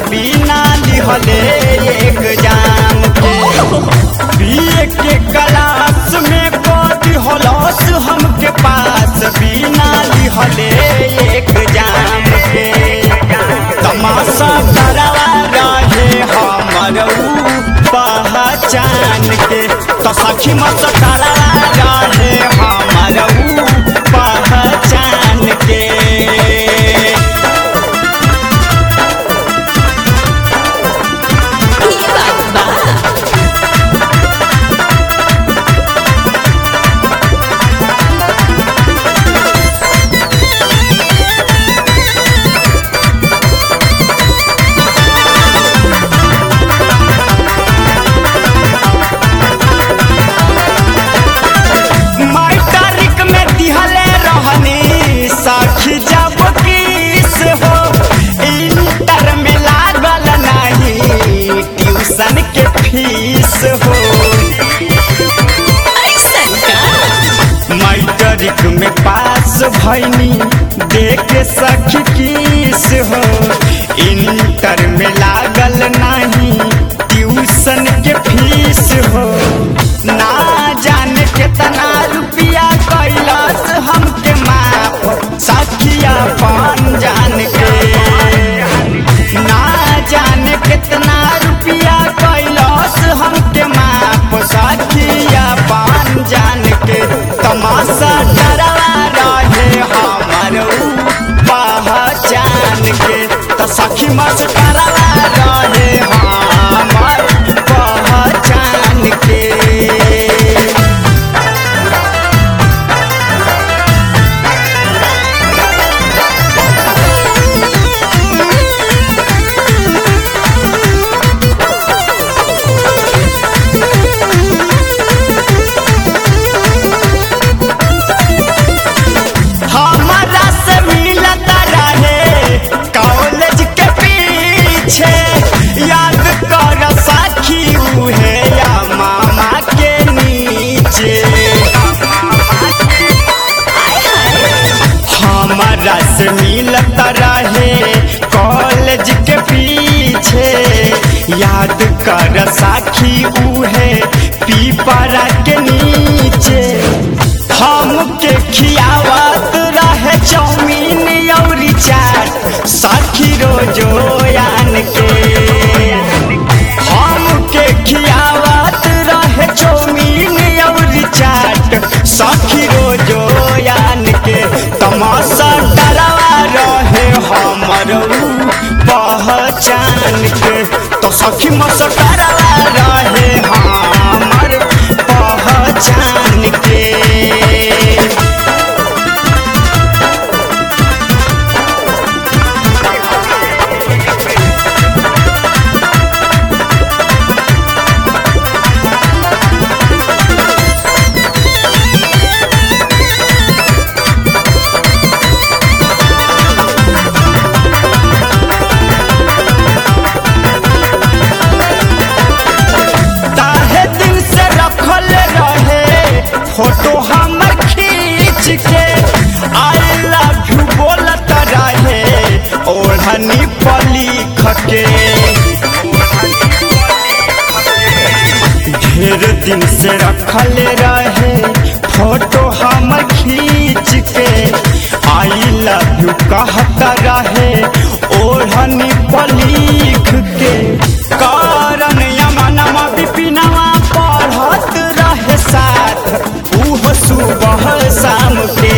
बिना लिहले एक जाम के बीए के क्लास में कदी हलस हमके पास बिना लिहले एक जाम के तमाशा करवा रहे हमर ऊ पहचान के तो सखी मत करवा रहे हमर ऊ पहचान के ई बात बा मैट्रिक में दिहले रहनी साखी जब किस हो इंटर में लागल नहीं ट्यूशन के फीस हो ऐसन का मैट्रिक में पास भैनी देख सखी किस हो इंटर में लागल नहीं ट्यूशन के फीस हो ना जाने कितना रुपया कैलस हमके माफ सखिया पान जान के ना जाने कितना रुपया कैलस हमके माफ सखिया पान जान के तमाशा डरवा रहे हमर ऊ पहचान के तो सखी मस करवा रहे हमर पहचान के हमारा से मिलता रहे कॉलेज के पीछे याद कर साखी उहे या मामा के नीचे हमारा से मिलता रहे कॉलेज के पीछे याद कर साखी उहे पीपरा के नीचे हमके खियावत रहे चाउमीन औरी चाट साखी रोजो यान के हमके खियावत रहे चाउमीन औरी चाट साखी रोजो यान के तमाशा डरवा रहे हमर ऊ पहचान के तो सखी मस डरवा रहे हमर पहचान के ताहे दिन से रखल रहे फोटो हमर खींच के आई लव यू बोलत रहे ओढ़नी पर लिख के ढेर दिन से रखल रहे फोटो हमर खींच के आई लव यू कहत रहे ओढ़नी पर लिख के कारण यमनमा विपिनवा पढ़त रहे साथ उह सुबह शाम के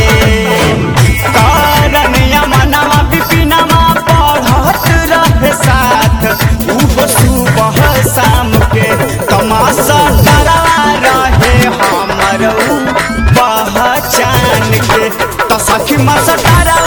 कारण यमनमा विपिनवा पढ़त रहे साथ उह सुबह शाम के तमाशा डरा रहे हमर ऊ पहचान के तो सखी मस डरा